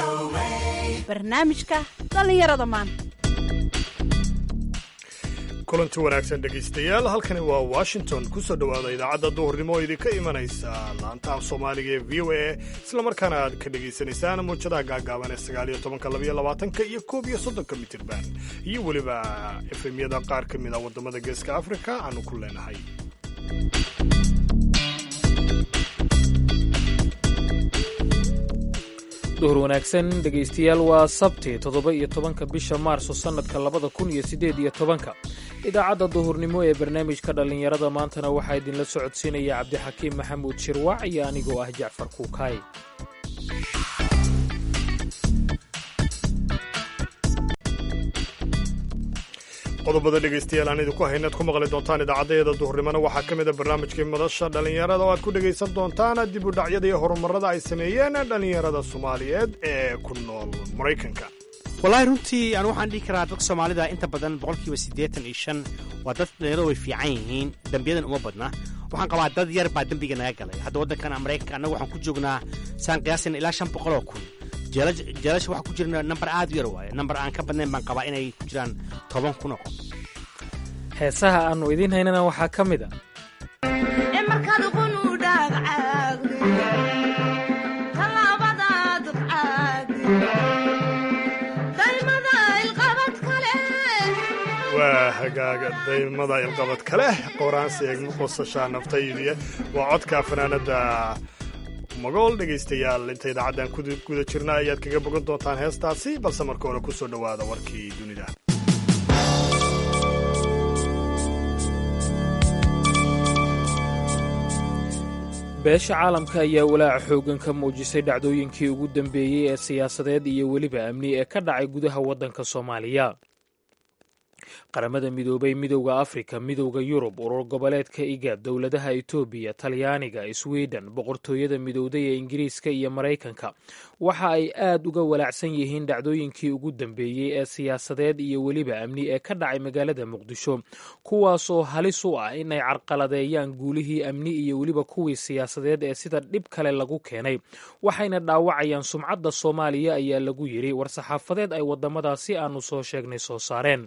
barnaamijka dhallinyarada maanta kulanti wanaagsan dhegaystayaal halkani waa washington ku soo dhowaada idaacadda duhurnimo oo idinka imanaysa laanta af soomaaliga ee v o a islamarkaana aad ka dhagaysanaysaan muujadaha gaagaaban ee sagaaliyo tobanka labayo labaatanka iyo koob iyo soddonka mitirban iyo weliba efemyada qaar ka mid a waddamada geeska afrika aanu ku leenahay duhur wanaagsan dhegaystayaal waa sabti toddoba iyo tobanka bisha maarso sannadka labada kun iyo siddeed iyo tobanka idaacadda duhurnimo ee barnaamijka dhallinyarada maantana waxaa idinla socodsiinaya cabdixakiim maxamuud shirwac iyo anigoo ah jacfar kuukaay qodobada dhegaystayaal aan idinku haynaad ku maqli doontaan idaacaddayada duhurnimona waxaa ka mid a barnaamijkii madasha dhallinyarada oo aad ku dhegaysan doontaan dib u dhacyada iyo horumarada ay sameeyeen dhallinyarada soomaaliyeed ee ku nool maraykanka wallaahi runtii anu waxaan dhihi karaa dadka soomaalida inta badan boqolkiiba siddeetan iyo shan waa dad dhalinyarada way fiican yihiin dembiyadan uma badna waxaan qabaa dad yar baa dembiga naga galay hadda waddankan maraykanka annaga waxaan ku joognaa saan qiyaasayna ilaa shan boqol oo kun jeelasha waxaa ku jirna nambar aad u yar waaye nambar aan ka badnayn baan qabaa inay ku jiraan toban kun oo qof heesaha aannu idiin haynana waxaa ka mid a waa hagaaga daymada ilqabad kaleh qoraansi eegma qosashaa naftaydiya waa codka fanaanada magool dhegaystayaal inta idaacaddan guda jirna ayaad kaga bogan doontaan heestaasi balse marka hore ku soo dhowaada warkii dunida beesha caalamka ayaa walaaca xooggan ka muujisay dhacdooyinkii ugu dambeeyey ee siyaasadeed iyo weliba amni ee ka dhacay gudaha waddanka soomaaliya qaramada midoobay midowda afrika midowda yurub urur goboleedka igad dowladaha etoobiya talyaaniga sweden boqortooyada midowday ee ingiriiska iyo maraykanka waxa ay aad uga walaacsan yihiin dhacdooyinkii ugu dambeeyey ee siyaasadeed iyo weliba amni ee ka dhacay magaalada muqdisho kuwaasoo halis u ah inay carqaladeeyaan guulihii amni iyo weliba kuwii siyaasadeed ee sida dhib kale lagu keenay waxayna dhaawacayaan sumcadda soomaaliya ayaa lagu yidhi war-saxaafadeed ay waddamadaasi aanu soo sheegnay soo saareen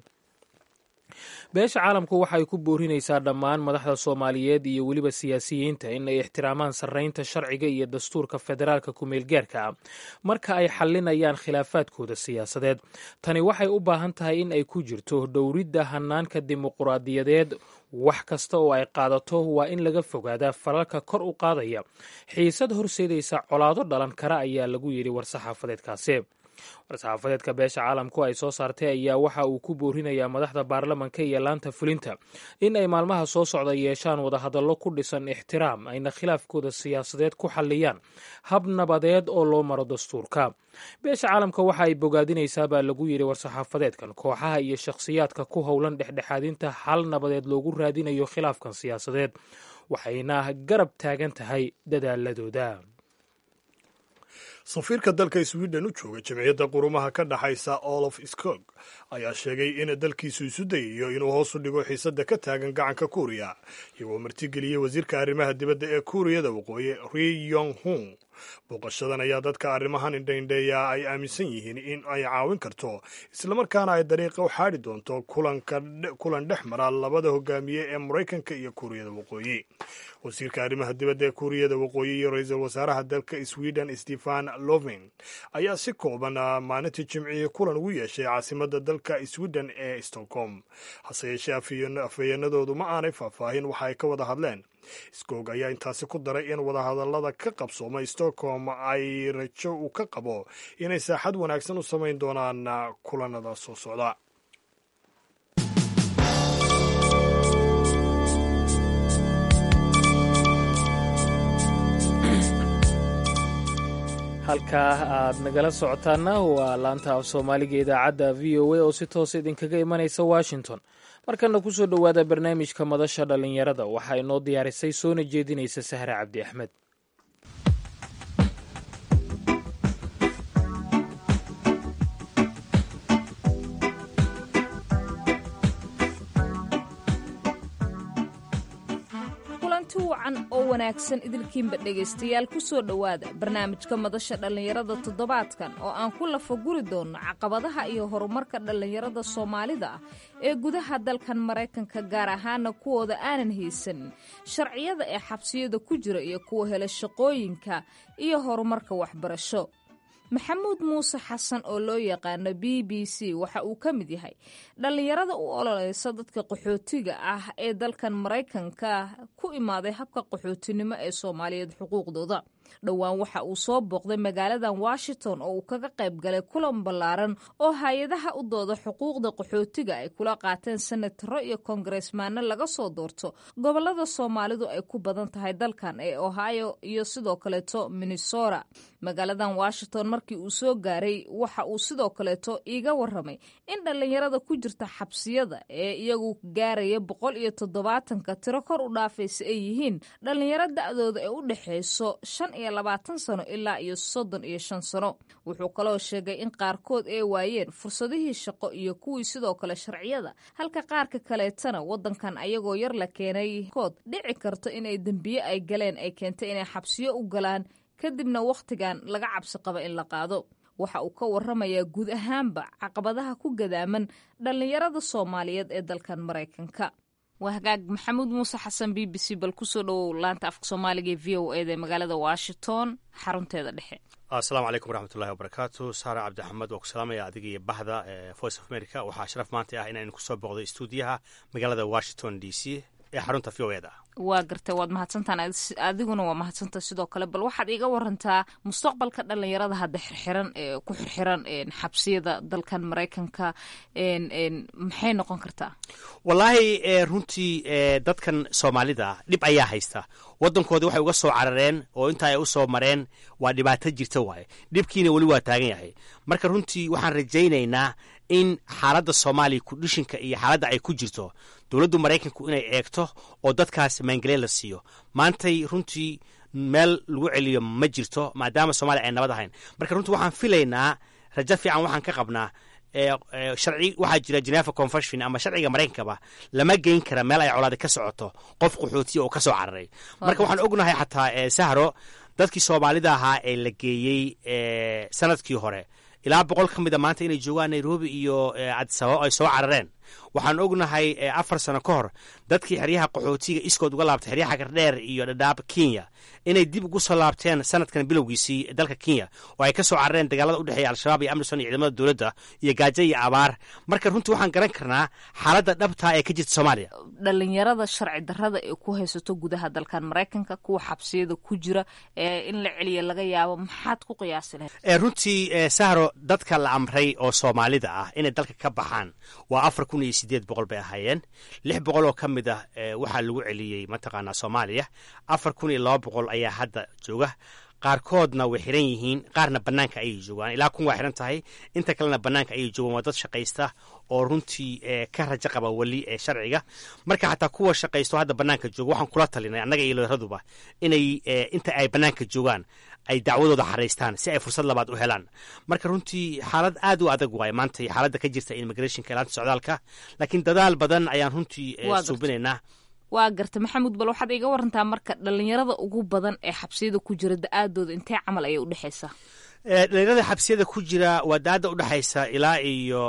beesha caalamku waxay ku boorinaysaa dhammaan madaxda soomaaliyeed iyo weliba siyaasiyiinta in ay ixtiraamaan sarraynta sharciga iyo dastuurka federaalka ku-meelgaarka ah marka ay xallinayaan khilaafaadkooda siyaasadeed tani waxay u baahan tahay in ay ku jirto dhowridda hanaanka dimuquraadiyadeed wax kasta oo ay qaadato waa in laga fogaadaa falalka kor u qaadaya xiisad horseedaysa colaado dhalan kara ayaa lagu yidhi war-saxaafadeedkaasi war-saxaafadeedka beesha caalamku ay soo saartay ayaa waxa uu ku boorinayaa madaxda baarlamanka iyo laanta fulinta in ay maalmaha soo socda yeeshaan wadahadallo ku dhisan ixtiraam ayna khilaafkooda siyaasadeed ku xalliyaan hab nabadeed oo loo maro dastuurka beesha caalamka waxa ay bogaadinaysaa baa lagu yidhi war-saxaafadeedkan kooxaha iyo shakhsiyaadka ku howlan dhexdhexaadinta xal nabadeed loogu raadinayo khilaafkan siyaasadeed waxayna garab taagan tahay dadaaladooda safiirka dalka sweden u jooga jamciyadda qurumaha ka dhexaysa olof skog ayaa sheegay in dalkiisu isu dayayo inuu hoos u dhigo xiisadda ka taagan gacanka kuuriya iyagoo martigeliyey wasiirka arrimaha dibadda ee kuuriyada waqooyi ri yong hung booqashadan ayaa dadka arrimahan indhaindheeya ay aaminsan yihiin in ay caawin karto islamarkaana ay dariiqa u xaadhi doonto kulan dhex mara labada hogaamiye ee maraykanka iyo kuuriyada waqooyi wasiirka arrimaha dibadda ee kuuriyada waqooyi iyo ra-iisul wasaaraha dalka sweden stefan loven ayaa si kooban maalintii jimcihii kulan ugu yeeshay caasimadda dalka sweden ee stockholm hase yeeshee afhayeenadoodu ma aanay faahfaahin waxa ay ka wada hadleen skog ayaa intaasi ku daray in wadahadallada ka qabsoomay stockholm ay rajo uu ka qabo inay saaxad wanaagsan u samayn doonaan kulanada soo socda halkaa aad nagala socotaana waa laanta af soomaaliga idaacadda v o a oo si toos idinkaga imanaysa washington markana ku soo dhowaada barnaamijka madasha dhallinyarada waxaa inoo diyaarisay soona jeedinaysa sahre cabdi axmed kulanti wacan oo wanaagsan idilkiinba dhegaystayaal ku soo dhowaada barnaamijka madasha dhallinyarada toddobaadkan oo aan ku lafaguri doonno caqabadaha iyo horumarka dhallinyarada soomaalida ah ee gudaha dalkan maraykanka gaar ahaana kuwooda aanan haysanin sharciyada ee xabsiyada ku jira iyo kuwa hela shaqooyinka iyo horumarka waxbarasho maxamuud muuse xasan oo loo yaqaano b b c waxa uu ka mid yahay dhallinyarada u ololeysa dadka qaxootiga ah ee dalkan maraykanka ku imaaday habka qaxootinimo ee soomaaliyeed xuquuqdooda dhowaan waxa uu soo booqday magaaladan washington oo uu kaga qayb galay kulan ballaaran oo hay-adaha u dooda xuquuqda qaxootiga ay kula qaateen senataro iyo kongaresmaano laga soo doorto gobolada soomaalidu ay ku badan tahay dalkan ee ohio iyo sidoo kaleeto minnesota magaaladan washington markii uu soo gaaray waxa uu sidoo kaleeto iiga waramay in dhallinyarada ku jirta xabsiyada ee iyagu gaaraya boqol iyo toddobaatanka tiro kor u dhaafaysa ay yihiin dhallinyaro da-dooda ee u dhexayso shan iyo labaatan sano ilaa iyo soddon iyo shan sano wuxuu kaloo sheegay in qaarkood ay waayeen fursadihii shaqo iyo kuwii sidoo kale sharciyada halka qaarka kaleetana waddankan ayagoo yar la keenay kood dhici karto inay dembiye ay galeen ay keentay inay xabsiyo u galaan kadibna wakhtigan laga cabsi qaba in la qaado waxa uu ka waramayaa guud ahaanba caqabadaha ku gadaaman dhallinyarada soomaaliyeed ee dalkan maraykanka waa hagaag maxamuud muuse xasan b b c bal kusoo dhowow laanta afka soomaaliga ee v o eda ee magaalada washington xarunteeda dhexe asalaamu calaykum waraxmatullahi wabarakaatu saara cabdixamed waa ku salaamaya adiga iyo bahda ee voice of america waxaa sharaf maanta ah inaynu kusoo booqdo istuudiyaha magaalada washington d c ee xarunta v o eda waa gartay waad mahadsantaan adiguna waa mahadsanta sidoo kale bal waxaad iga warantaa mustaqbalka dhallinyarada hadda xirxiran ee ku xirxiran xabsiyada dalkan maraykanka maxay noqon kartaa wallaahi runtii dadkan soomaalida dhib ayaa haysta waddankoodii waxay uga soo carareen oo intaa ay u soo mareen waa dhibaato jirta waaye dhibkiina weli waa taagan yahay marka runtii waxaan rajaynaynaa in xaaladda soomaaliya kudhishinka iyo xaaladda ay ku jirto dowladdu maraykanku inay eegto oo dadkaas maangelin la siiyo maantay runtii meel lagu celiyo ma jirto maadaama soomaaliya ay nabad ahayn marka runtii waxaan filaynaa rajo fiican waxaan ka qabnaa sharci waxaa jira geneva convention ama sharciga maraykankaba lama geyn kara meel ay colaadi ka socoto qof qaxootiya oo ka soo cararay marka waxaan ognahay xataa sahro dadkii soomaalida ahaa ee la geeyey sanadkii hore ilaa boqol ka mida maanta inay joogaan nairobi iyo cadisababo ay soo carareen waxaan ognahay afar sano ka hor dadkii xeryaha qaxootiga iskood uga laabtay xeryaha gardheer iyo dhadhaab kenya inay dib ugu soo laabteen sanadkan bilowgiisii dalka kenya oo ay ka soo carareen dagaalada udhexeeya al-shabaab iyo amrison iyo ciidamada dowladda iyo gaajo iyo abaar marka runtii waxaan garan karnaa xaaladda dhabtaa ee ka jirta soomaaliya dhalinyarada sharci darrada ee ku haysato gudaha dalkan maraykanka kuwa xabsiyada ku jira ee in la celiya laga yaabo maxaad ku qiyaasi lahayd runtii sahro dadka la amray oo soomaalida ah inay dalka ka baxaan waa afar kun iyo sideed boqol bay ahaayeen lix boqol oo ka mid ah waxaa lagu celiyey mataqaanaa soomaaliya afar kun iyo laba boqol ayaa hadda jooga qaarkoodna way xiran yihiin qaarna bannaanka ayay joogaan ilaa kun waa xiran tahay inta kalena bannaanka ayay joogaan waa dad shaqaysta oo runtii ka rajo qaba weli ee sharciga marka xataa kuwa shaqaysto hadda bannaanka jooga waxaan kula talinay annaga iyo looyaraduba inay inta ay bannaanka joogaan ay dacwadooda xaraystaan si ay fursad labaad u helaan marka runtii xaalad aad u adag waaye maanta xaaladda ka jirta immigrationka ilaanta socdaalka laakiin dadaal badan ayaan runtii suubinaynaa waa garta maxamuud bal waxaad iga warantaa marka dhalinyarada ugu badan ee xabsiyada ku jira da-aadooda intee camal ayay udhexaysaa dhalinyarada xabsiyada ku jira waa da-adda udhexaysa ilaa iyo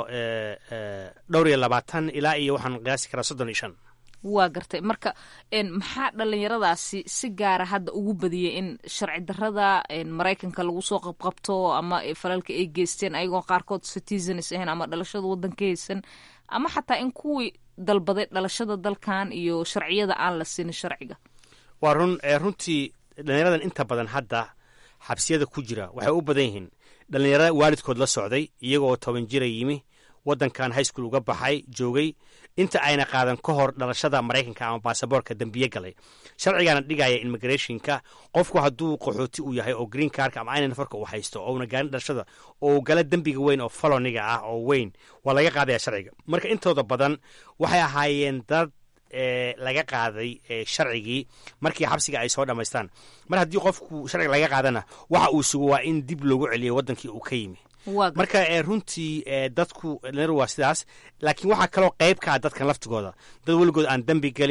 dhowr iyo labaatan ilaa iyo waxaan qiyaasi karaa soddon iyo shan waa gartay marka maxaa dhalinyaradaasi si gaara hadda ugu badiyey in sharci darada maraykanka lagu soo qabqabto ama falalka ay geysteen ayagoo qaarkood citizens ahayn ama dhalashada wadanka haysan ama xataa in kuwii dalbaday dhalashada dalkan iyo sharciyada aan la siinin sharciga waa run runtii dhalinyaradan inta badan hadda xabsiyada ku jira waxay u badan yihiin dhalinyarada waalidkood la socday iyagoo toban jira yimi wadankan high school uga baxay joogay inta ayna qaadan ka hor dhalashada maraykanka ama baasaboorka dembiye galay sharcigaana dhigaya immigrationka qofku hadduu qaxooti uu yahay oo green carka ama ayna nafarka uu haysto ouna gaarin dhalashada oo uu gala dembiga weyn oo faloniga ah oo weyn waa laga qaadaya sharciga marka intooda badan waxay ahaayeen dad laga qaaday sharcigii markii xabsiga ay soo dhammaystaan mar haddii qofku sharciga laga qaadana waxa uu sugo waa in dib loogu celiyo wadankii uu ka yimi marka runtii dadku dhalinyar waa sidaas laakiin waxaa kaloo qayb ka ah dadkan laftigooda dad weligood aan dembi gelin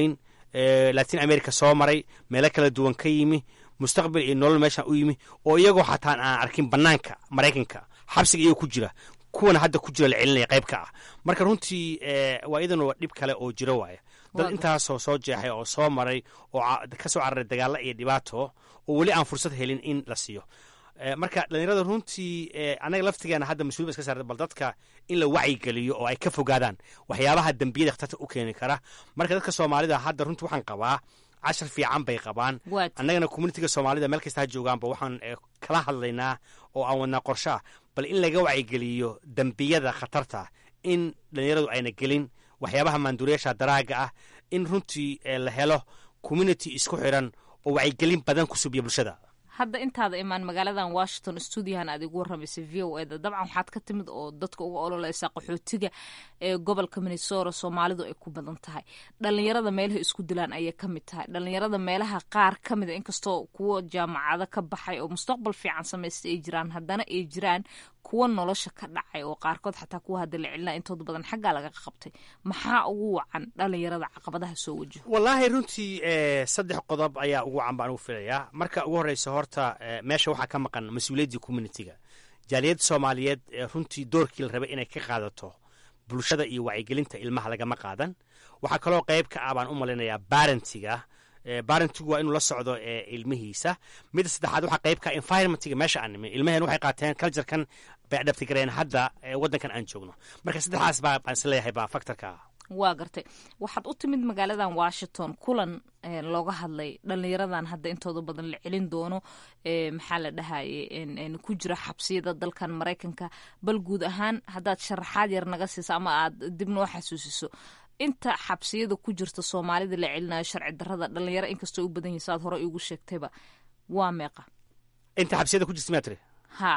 latin america soo maray meelo kala duwan ka yimi mustaqbal iyo nolol meeshaan u yimi oo iyagoo xataan aan arkin banaanka maraykanka xabsiga iyagoo ku jira kuwana hadda ku jira la celinaya qayb ka ah marka runtii waa iyadan dhib kale oo jiro waaya dad intaasoo soo jeexay oo soo maray oo ka soo cararay dagaalo iyo dhibaato oo weli aan fursad helin in la siiyo marka dhalinyarada runtii anaga laftigeena hadda mas-uliba iska saarta bal dadka in la wacyigeliyo oo ay ka fogaadaan waxyaabaha dembiyada khatarta u keeni kara marka dadka soomaalida hadda runtii waxaan qabaa cashar fiican bay qabaan annagana communitiga soomaalida meel kasta ha joogaanba waxaan kala hadlaynaa oo aan wadnaa qorshaa bal in laga wacyigeliyo dembiyada khatarta in dhalinyaradu ayna gelin waxyaabaha maanduuriyaasha daraaga ah in runtii la helo community isku xiran oo wacyigelin badan ku subiya bulshada hadda intaada imaan magaaladan washington stuudiyahan aad igu warramaysay v o eda dabcan waxaad ka timid oo dadka uga ololeysaa qaxootiga ee gobolka minnesota soomaalidu ay ku badan tahay dhalinyarada meelaha isku dilaan ayay ka mid tahay dhalinyarada meelaha qaar ka mida inkastoo kuwa jaamacado ka baxay oo mustaqbal fiican samaysta ay jiraan haddana ay jiraan kuwa nolosha ka dhacay oo qaarkood xataa kuwa hadda la celina intooda badan xaggaa laga qabtay maxaa ugu wacan dhalinyarada caqabadaha soo wajaho wallaahi runtii saddex qodob ayaa ugu wacan baan ugu filayaa marka ugu horreysa horta meesha waxaa ka maqan mas-uuliyaddii communitiga jaaliyadda soomaaliyeed runtii doorkii la rabay inay ka qaadato bulshada iyo wacyigelinta ilmaha lagama qaadan waxaa kaloo qayb ka ah baan u malaynayaa barentiga barentigu waa inuu la socdo ilmihiisa midda saddexaad waxaa qayb ka environmentiga meesha aan nimin ilmaheen waxay qaateen culturekan bay adhabtigareen hadda waddankan aan joogno marka saddexdaas baa baan isleeyahay baa factorka ah waa gartay waxaad u timid magaaladan washington kulan looga hadlay dhalinyaradan hadda intooda badan la celin doono maxaa la dhahaye ku jira xabsiyada dalkan maraykanka bal guud ahaan haddaad sharaxaad yar naga siiso ama aad dib noo xasuusiso inta xabsiyada ku jirta soomaalida la celinayo sharci darada dhalinyaro inkastoo u badan yihin saad hore igu sheegtayba waa meeqa inta xabsiyada ku jirta miyaa tiri ha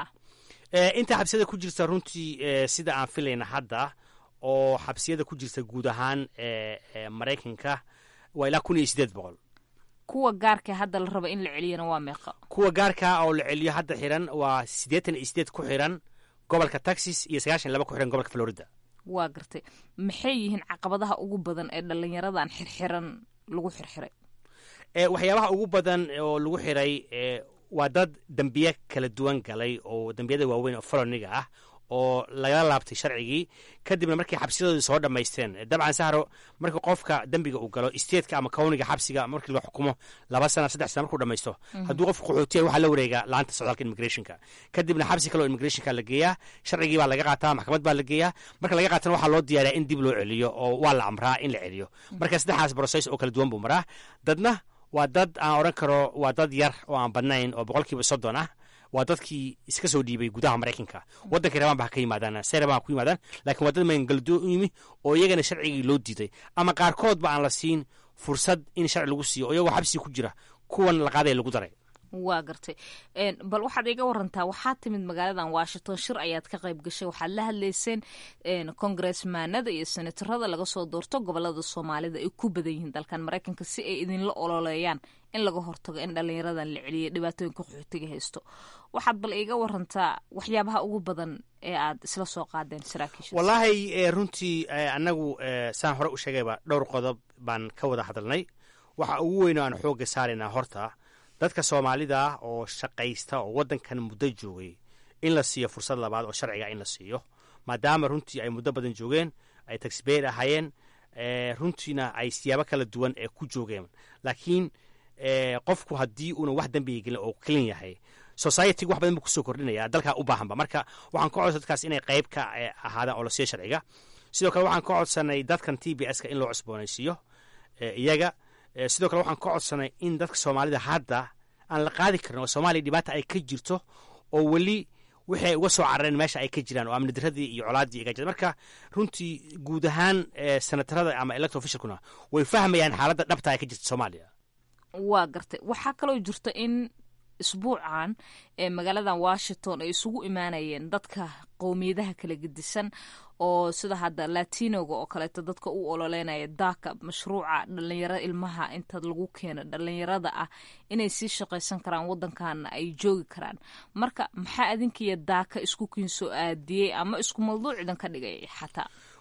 inta xabsiyada ku jirta runtii sida aan filayna hadda oo xabsiyada ku jirta guud ahaan maraykanka waa ilaa kun iyo sideed boqol kuwa gaarka hadda la raba in la celiyana waa meeqa kuwa gaarkaa oo la celiyo hadda xiran waa siddeetan iyo sideed ku xiran gobolka texas iyo sagaashan laba ku xiran gobolka florida waa gartay maxay yihiin caqabadaha ugu badan ee dhalinyaradan xirxiran lagu xirxiray waxyaabaha ugu badan oo lagu xiray waa dad dembiye kala duwan galay oo dembiyada waaweyn oo foloniga ah oo lagala laabtay sharcigii kadibna markay xabsiyadoodii soo dhammaysteen dabcan sahro markii qofka dembiga uu galo isteedka ama kawniga xabsiga markii la xukumo laba sana saddex sana markuu dhamaysto hadduu qofka qaxootiya waxaa la wareegaa laanta socdaalka immigrationka kadibna xabsi kale oo immigrationka la geeyaa sharcigii baa laga qaataa maxkamad baa la geeyaa marka laga qaatana waxaa loo diyaariyaa in dib loo celiyo oo waa la amraa in la celiyo marka saddexdaas process oo kala duwan buu maraa dadna waa dad aan odhan karo waa dad yar oo aan badnayn oo boqolkiiba soddon ah waa dadkii iska soo dhiibay gudaha maraykanka waddankay rabaan ba ha ka yimaadaan see rabaan ha ku yimaadaan lakiin waa dad magangaldo u yimi oo iyagana sharcigii loo diiday ama qaarkoodba aan la siin fursad in sharci lagu siiyo oo iyagoo xabsiga ku jira kuwan la qaadaya lagu daray waa gartay bal waxaad iga warantaa waxaad timid magaaladan washington shir ayaad ka qayb gashay waxaad la hadlayseen kongaresmaanada iyo senatarada laga soo doorto gobolada soomaalida ay ku badan yihiin dalkan maraykanka si ay idinla ololeeyaan in laga hortago in dhalinyaradan la celiya dhibaatooyinka qaxootiga haysto waxaad bal iga warantaa waxyaabaha ugu badan ee aad isla soo qaadeen saraakiisha wallaahi runtii annagu saan hore u sheegayba dhowr qodob baan ka wada hadalnay waxa ugu weyn oo aan xoogga saaraynaa horta dadka soomaalida ah oo shaqaysta oo waddankan muddo joogay in la siiyo fursad labaad oo sharciga in la siiyo maadaama runtii ay muddo badan joogeen ay taxbayr ahaayeen runtiina ay siyaabo kala duwan ee ku joogeen laakiin qofku haddii uuna wax dembiga gelin oo kelin yahay societyga wax badan buu kusoo kordhinaya dalkaa u baahanba marka waxaan ka codsa dadkaas inay qayb ka ahaadaan oo la siiyo sharciga sidoo kale waxaan ka codsanay dadkan t b s ka in loo cusboonaysiiyo iyaga sidoo kale waxaan ka codsanay in dadka soomaalida hadda aan la qaadi karin oo soomaaliya dhibaata ay ka jirto oo weli wixii ay uga soo carareen meesha ay ka jiraan oo amni diradii iyo colaaddii iga jirta marka runtii guud ahaan senatarada ama electo officialkuna way fahmayaan xaaladda dhabta ay ka jirta soomaaliya waa gartay waxaa kaloo jirta in isbuucan ee magaaladan washington ay isugu imaanayeen dadka qowmiyadaha kala gedisan oo sida hadda latinoga oo kaleeto dadka u ololeynaya daaka mashruuca dhalinyaro ilmaha inta lagu keeno dhalinyarada ah inay sii shaqaysan karaan waddankaana ay joogi karaan marka maxaa adinkiiyo daaka isku kiin soo aadiyey ama isku mawduucdan ka dhigay xataa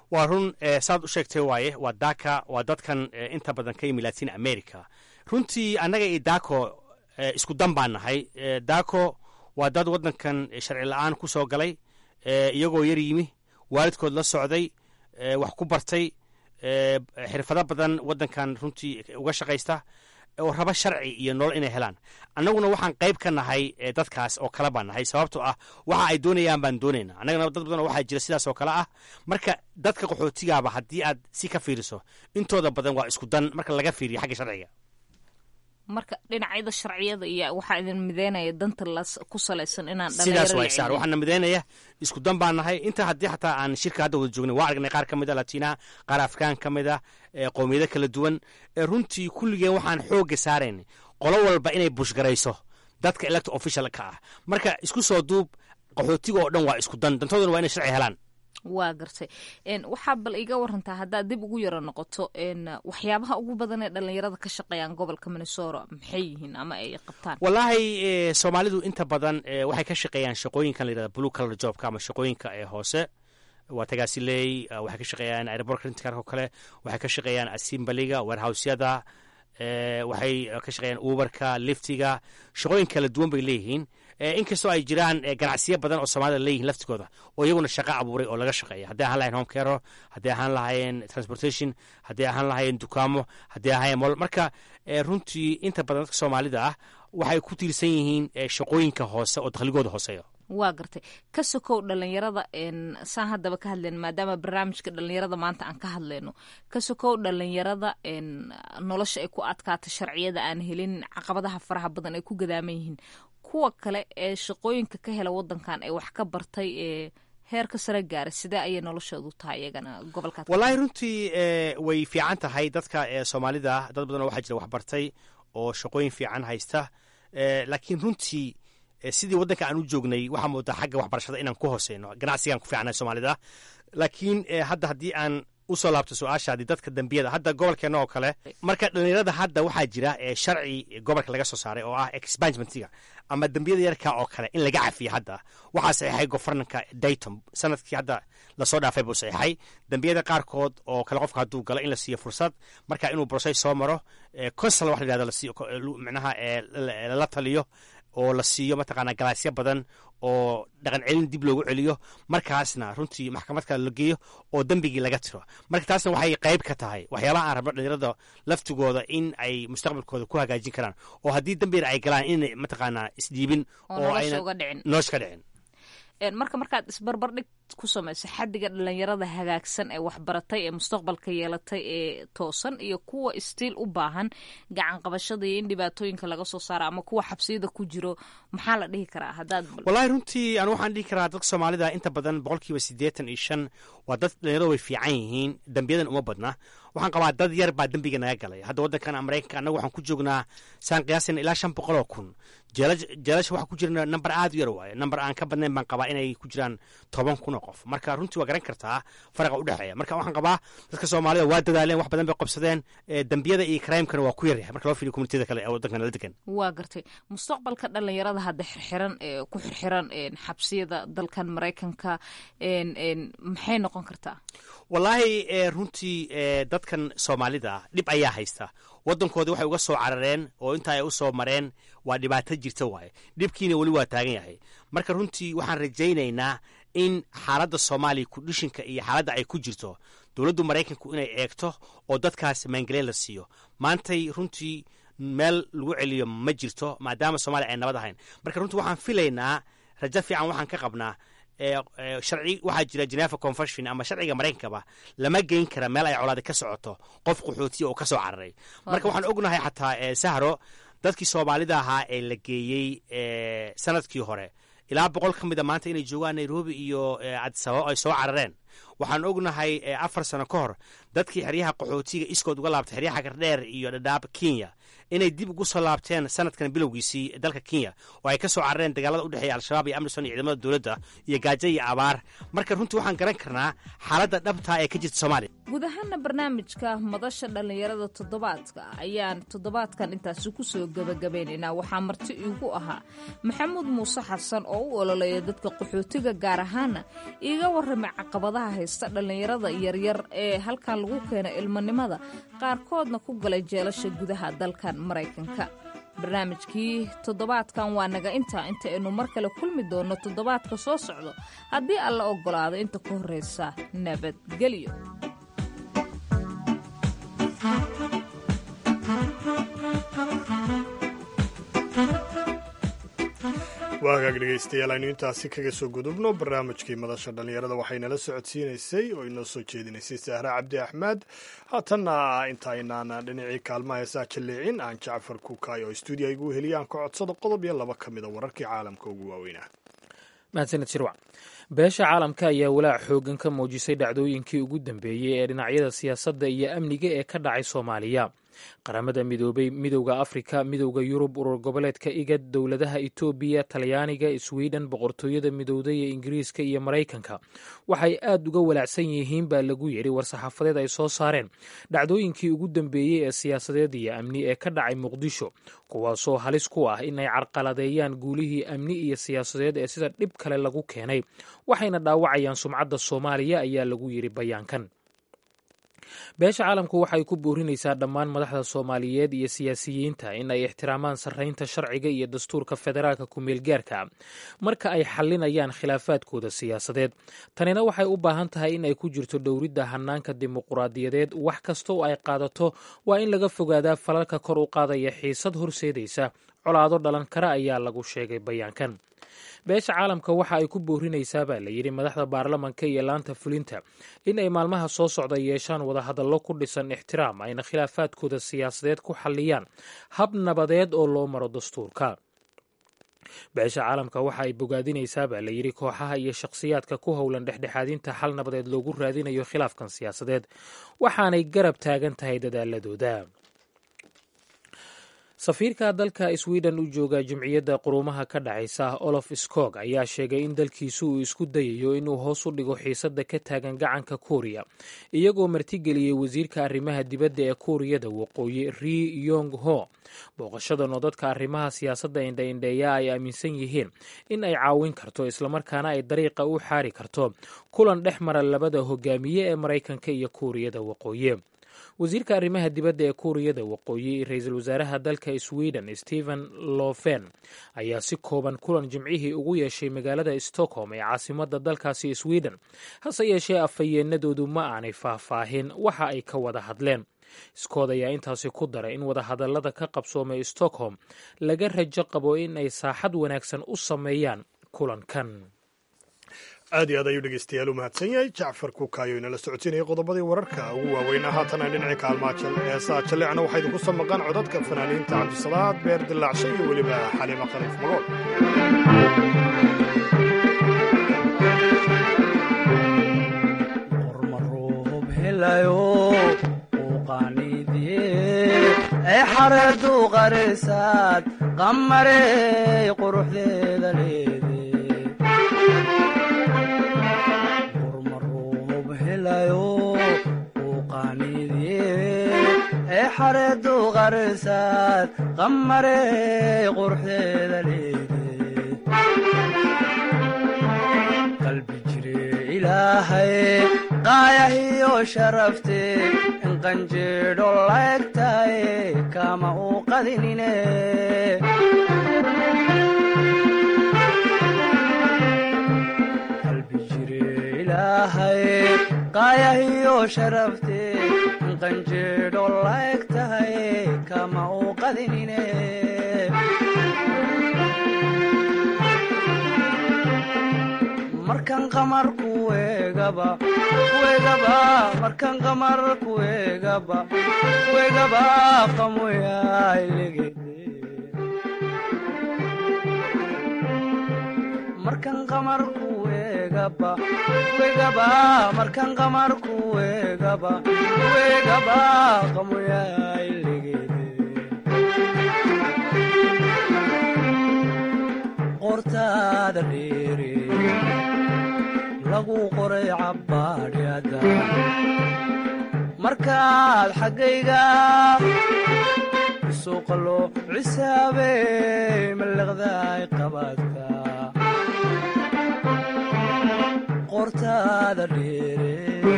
waa run saad u sheegtay waaye waa daka waa dadkan inta badan ka yimi latin america runtii annaga iyo dako isku dan baan nahay dako waa dad waddankan sharci la-aan ku soo galay iyagoo yar yimi waalidkood la socday wax ku bartay xirfado badan waddankan runtii uga shaqaysta oo raba sharci iyo nolol inay helaan annaguna waxaan qayb ka nahay dadkaas oo kale baan nahay sababtoo ah waxa ay doonayaan baan doonayna annagana dad badan waxaa jira sidaas oo kale ah marka dadka qaxootigaaba haddii aad si ka fiiriso intooda badan waa isku dan marka laga fiiriyo xagga sharciga marka dhinacyada sharciyada iyo waxaa idin mideynaya danta ku salaysan inaan sidaas waa saar waxaana mideynaya isku dan baan nahay inta haddii xataa aan shirka hadda wada joognay waa aragnay qaar ka mid a latina qaar afrikaan ka mid a qowmiyado kala duwan runtii kulligeen waxaan xoogga saaraynay qolo walba inay bushgarayso dadka electo official ka ah marka isku soo duub qaxootiga oo dhan waa isku dan dantooduna waa inay sharci helaan waa gartay waxaa bal iga warantaa haddaad dib ugu yaro noqoto waxyaabaha ugu badan ee dhallinyarada ka shaqeeyaan gobolka minnesota maxay yihiin ama ay qabtaan wallaahi soomaalidu inta badan waxay ka shaqeeyaan shaqooyinkan la yirahda blue color jobka ama shaqooyinka ee hoose waa tagaasiley waxay ka shaqeeyaan airport crintikark oo kale waxay ka shaqeeyaan asimbaliga warehousyada waxay ka shaqeeyaan uberka liftiga shaqooyin kala duwan bay leeyihiin inkastoo ay jiraan ganacsiyo badan oo soomaalida leeyihin laftigooda oo iyaguna shaqo abuuray oo laga shaqeeya hadday ahaan lahayen home caro hadday ahaan lahaayeen transportation hadday ahaan lahaayeen dukaamo hadday ahaayeen mol marka runtii inta badan dadka soomaalida ah waxay ku tiirsan yihiin shaqooyinka hoose oo dakhligooda hooseeya waa gartay ka sokow dhalinyarada saan haddaba ka hadlayno maadaama barnaamijka dhalinyarada maanta aan ka hadlayno ka sokow dhalinyarada nolosha ay ku adkaata sharciyada aan helin caqabadaha faraha badan ay ku gadaaman yihiin kuwa kale ee shaqooyinka ka hela wadankan ee wax ka bartay ee heerka sare gaara sidee ayay noloshoodu tahay iyagana gobolka wallaahi runtii way fiican tahay dadka soomaalida dad badan oo waxaa jira wax bartay oo shaqooyin fiican haysta laakiin runtii sidii waddanka aan u joognay waxaa moodaa xagga waxbarashada inaan ku hooseyno ganacsigaan ku fiicnay soomaalida laakiin hadda haddii aan usoo laabto su-aashaadii dadka dembiyada hadda gobolkeena oo kale marka dhalinyarada hadda waxaa jira sharci gobolka laga soo saaray oo ah expangementiga ama dembiyada yarka oo kale in laga cafiyo hadda waxaa saxiixay gofarnanka dayton sanadkii hadda lasoo dhaafay buu saxiixay dembiyada qaarkood oo kale qofka hadduu galo in la siiyo fursad marka inuu broses soo maro consal wax la yihahdo lasiiyo micnaha lala taliyo oo la siiyo mataqaanaa galaasyo badan oo dhaqan celin dib loogu celiyo markaasna runtii maxkamad kale la geeyo oo dembigii laga tiro marka taasna waxay qayb ka tahay waxyaabaha aan rabno dhalinyarada laftigooda in ay mustaqbalkooda ku hagaajin karaan oo haddii dembina ay galaan inay mataqaanaa isdhiibin oo ayna nolosha ka dhicin marka markaad isbarbardhig ku samayso xadiga dhalinyarada hagaagsan ee waxbaratay ee mustaqbalka yeelatay ee toosan iyo kuwa istiil u baahan gacan qabashada iyo in dhibaatooyinka laga soo saara ama kuwa xabsiyada ku jiro maxaa la dhihi karaa hadaad wallaahi runtii anu waxaan dhihi karaa dadka soomaalida inta badan boqolkiiba siddeetan iyo shan waa dad dhalinyarada way fiican yihiin dembiyadan uma badna waxaan qabaa dad yar baa dembiga naga galay hadda waddankan maraykanka annaga waxaan ku joognaa saan qiyaasayna ilaa shan boqol oo kun jeelasha waxaa ku jira number aad u yar waaye number aan ka badnayn baan qabaa inay ku jiraan toban kun oo qof marka runtii waa garan kartaa faraqa u dhexeeya marka waxaan qabaa dadka soomaalida waa dadaaleen wax badan bay qabsadeen dembiyada iyo crimekana waa ku yaryahay marka loo fiiriyo communitiyada kale ee waddankan la degan waa gartay mustaqbalka dhalinyarada hadda xirxiran ee ku xirxiran xabsiyada dalkan maraykanka maxay noqon kartaa wallaahi runtii dadkan soomaalida dhib ayaa haysta waddankoodii waxay uga soo carareen oo intaa ay u soo mareen waa dhibaato jirta waaye dhibkiina weli waa taagan yahay marka runtii waxaan rajaynaynaa in xaaladda soomaaliya kudhishinka iyo xaaladda ay ku jirto dowladdu maraykanku inay eegto oo dadkaas maangeleen la siiyo maantay runtii meel lagu celiyo ma jirto maadaama soomaaliya ay nabad ahayn marka runtii waxaan filaynaa rajo fiican waxaan ka qabnaa sharci waxaa jira geneva convention ama sharciga maraykankaba lama geyn kara meel ay colaadi ka socoto qof qaxootiya oo ka soo cararay marka waxaan ognahay xataa sahro dadkii soomaalida ahaa ee la geeyey sanadkii hore ilaa boqol ka mid a maanta inay joogaan nairobi iyo cadisababo ay soo carareen waxaan ognahay afar sano ka hor dadkii xeryaha qaxootiga iskood uga laabtay xeryaha gardheer iyo dhadhaab kenya inay dib ugu soo laabteen sanadkan bilowgiisii dalka kenya oo ay ka soo carareen dagaalada u dhexeeya al-shabaab iyo amrison iyo ciidamada dowladda iyo gaajo iyo abaar marka runtii waxaan garan karnaa xaaladda dhabtaa ee ka jirta soomaaliya guud ahaana barnaamijka madasha dhallinyarada toddobaadka ayaan toddobaadkan intaasi ku soo gebagabaynaynaa waxaa marti iigu ahaa maxamuud muuse xasan oo u ololeeya dadka qaxootiga gaar ahaana iiga warramay caqabadaha caqabadaha haysta dhallinyarada yaryar ee halkan lagu keena ilmanimada qaarkoodna ku galay jeelasha gudaha dalkan maraykanka barnaamijkii toddobaadkan waa naga intaa inta aynu mar kale kulmi doonno toddobaadka soo socdo haddii alla oggolaado inta ka horraysa nabadgelyo waa hagaag dhegaystayaal aynu intaasi kaga soo gudubno barnaamijkii madasha dhallinyarada waxaynala socodsiinaysay oo inoo soo jeedinaysay sahra cabdi axmed haatanna intaynaan dhinacii kaalmaha heesaa jalleecin aan jacfar kukaay oo stuudiya igu heliya aan ka codsado qodob iyo laba ka mida wararkii caalamka ugu waaweynaa mahadsaned shirwac beesha caalamka ayaa walaac xoogan ka muujisay dhacdooyinkii ugu dambeeyey ee dhinacyada siyaasadda iyo amniga ee ka dhacay soomaaliya qaramada midoobay midowda afrika midowda yurub urur goboleedka igad dowladaha etoobiya talyaaniga sweden boqortooyada midowda ee ingiriiska iyo maraykanka waxay aad uga walaacsan yihiin baa lagu yidhi war-saxaafadeed ay soo saareen dhacdooyinkii ugu dambeeyey ee siyaasadeed iyo amni ee ka dhacay muqdisho kuwaasoo halis ku ah inay carqaladeeyaan guulihii amni iyo siyaasadeed ee sida dhib kale lagu keenay waxayna dhaawacayaan sumcadda soomaaliya ayaa lagu yidhi bayaankan beesha caalamku waxay ku boorinaysaa dhammaan madaxda soomaaliyeed iyo siyaasiyiinta in ay ixtiraamaan sarraynta sharciga iyo dastuurka federaalka ku-meelgaarka marka ay xallinayaan khilaafaadkooda siyaasadeed tanina waxay u baahan tahay in ay ku jirto dhowridda hanaanka dimuquraadiyadeed wax kasta oo ay qaadato waa in laga fogaadaa falalka kor u qaadaya xiisad horseedaysa colaado dhalan kara ayaa lagu sheegay bayaankan beesha caalamka waxa ay ku boorinaysaa baa la yidhi madaxda baarlamanka iyo laanta fulinta in ay maalmaha soo socda yeeshaan wadahadallo ku dhisan ixtiraam ayna khilaafaadkooda siyaasadeed ku xalliyaan hab nabadeed oo loo maro dastuurka beesha caalamka waxa ay bogaadinaysaa baa la yidhi kooxaha iyo shakhsiyaadka ku howlan dhexdhexaadinta xal nabadeed loogu raadinayo khilaafkan siyaasadeed waxaanay garab taagan tahay dadaaladooda safiirka dalka sweden u jooga jimciyadda quruumaha ka dhacaysa olof skog ayaa sheegay in dalkiisu uu isku dayayo inuu hoos u dhigo xiisadda ka taagan gacanka kuuriya iyagoo martigeliyey wasiirka arrimaha dibadda ee kuuriyada waqooyi ri yong ho booqashadan oo dadka arrimaha siyaasadda indhaindheeya ay aaminsan yihiin in ay caawin karto islamarkaana ay dariiqa u xaari karto kulan dhex mara labada hogaamiye ee maraykanka iyo kuuriyada waqooyi wasiirka arrimaha dibadda ee kuuriyada waqooyi ra-iisul wasaaraha dalka sweden stephen lofen ayaa si kooban kulan jimcihii ugu yeeshay magaalada stockholm ee caasimadda dalkaasi sweden hase yeeshee afhayeenadoodu ma aanay faahfaahin waxa ay ka wada hadleen iskood ayaa intaasi ku daray in wadahadallada ka qabsoomay stockholm laga rajo qabo in ay saaxad wanaagsan u sameeyaan kulankan aad iyo aad ayuu dhegeystayaal u mahadsan yahay jacfar kuukaayo inala socodsiinaya qodobadii wararka ugu waaweynaa haatana dhinacii kaalmaa heesaa jalleecna waxaa idinku soo maqan codadka fanaaniinta cabdisalaad beer dilaacsho iyo weliba xaliima khaliif magool xareedu qarisaad qamarey quruxdeeda leede xareedu qarisaad qamarey quruxdeeda leede qalbi jire ilaahay qaayahiyo sharafte in qanjeedho laegtaye kama u qadinine qalbi jire ilaahay qaayahiyo sharafte in qanjeedho laeg tahay kama u qadinine markan qamar kuegaba kuegaba markan qamar kuegaba kuegaba qamoyailegede markan qamar kuegaba kuegaba markan qamar kuegaba kuegaba qamoyailegede qortaada dheere lagu qoray cabbaadhyada markaad xaggayga suuqalo cisaabey mallaqdaay qabaadka qoortaada dheere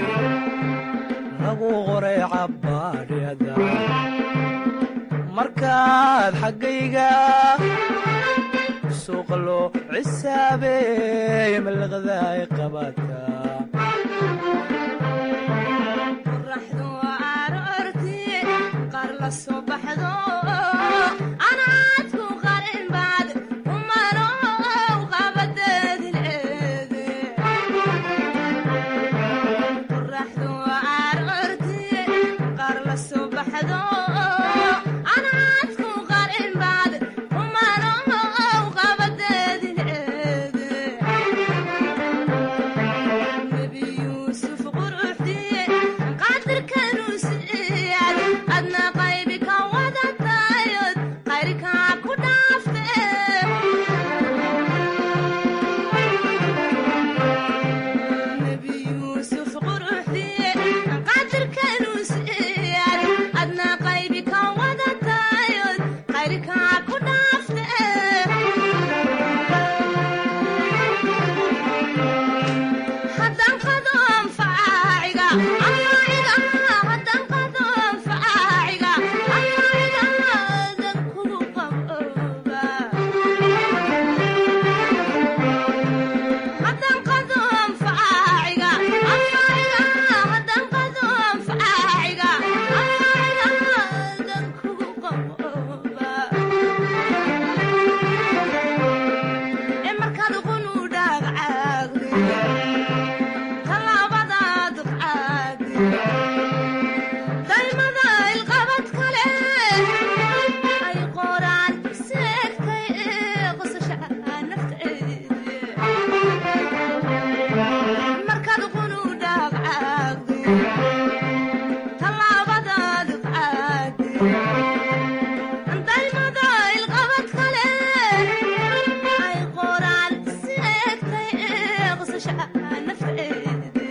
lagu qoray cabbaadhyada markaad xaggayga suuqa loo cisaabeeye malaqdaay qabataa qoraxdu aroortii qaar la soo baxdo anaadku qarin baad umanow qabadeedileede qoraxdu aroortii qaar la soo baxdo anaadku qarin baad umanow qabadeedileede nebi yuusuf quruxdiye qaadirkanuu siiyad adna qaybi ka wadatayod qayrkaa ku dhaafte nebi yuusuf quruxdiye qaadirkanuu siiyad adna qaybi ka wadatayod qayrkaa ku dhaafte haddaan qado anfaaciga anfaaciga haddaan qado anfaaciga anfaaciga dan kugu qabooba haddaan qado anfaaciga anfaaciga haddaan qado anfaaciga anfaaciga dan kugu qabooba ee markaad qunu dhaagcaagde talaabadaad qaade daymada ilqabad kale ay qoraan seegtay ee qosasha nafteede markaad qunu dhaagcaagde talaabadaad qaade daymada ilqabad kale ay qoraan seegtay ee qosasha nafteede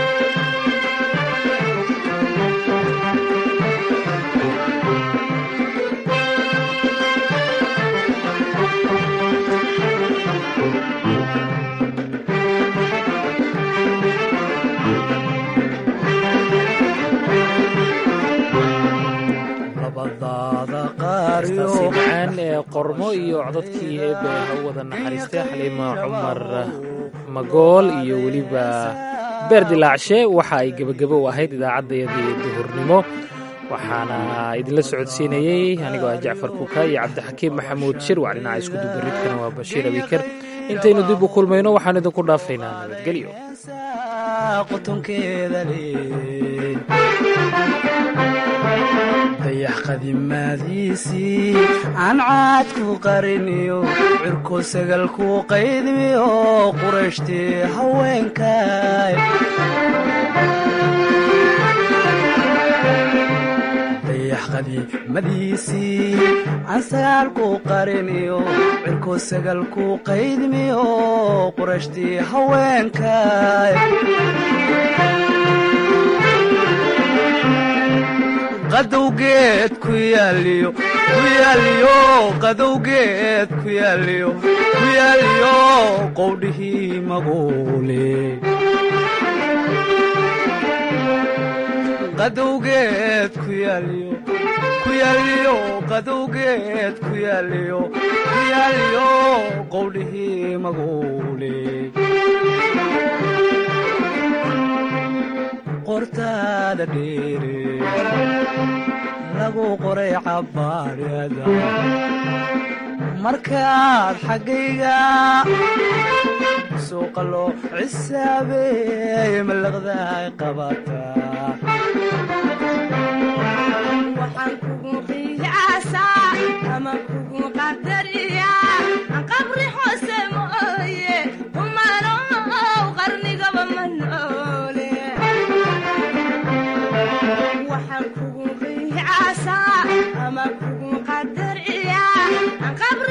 labadaada heestaasi qaariyo macaan ee qormo iyo codadkii eebe ha u wada naxariistay xaliima cumar magool iyo weliba beer dilaacshe waxa ay gebagabo u ahayd idaacaddayadii duhurnimo waxaana idinla socodsiinayey anigoo ah jacfar kuka iyo cabdixakiim maxamuud shirwac dhinaca isku dubaridkana waa bashiir abiker intaynu dib u kulmayno waxaan idinku dhaafaynaa nabadgelyo qutunkeeda leey dayax qadimaadiisii aan caadku qariniyo cirko sagalku qaydmiyo qurashtii haweenkay dayax qadiimadiisii aan sagaalku qariniyo cirko sagalku qaydmiyo qurashtii haweenkay qadowgeed ku yaaliyo ku yaaliyo qadowgeed ku yaaliyo ku yaaliyo qowdhihii maguule qadowgeed ku yaaliyo ku yaaliyo qadowgeed ku yaaliyo ku yaaliyo qowdhihii maguule qortaada dheere lagu qoray cabbaadhada markaad xaggayga suuqa loo cisaabeeye malaqdaay qabataa waxaan kugu qiyaasaa ama kugu qadariyaa qabri hoose mooye kumanow qarnigaba ma noole waxaan kugu qiyaasaa ama kugu qadariyaa qabri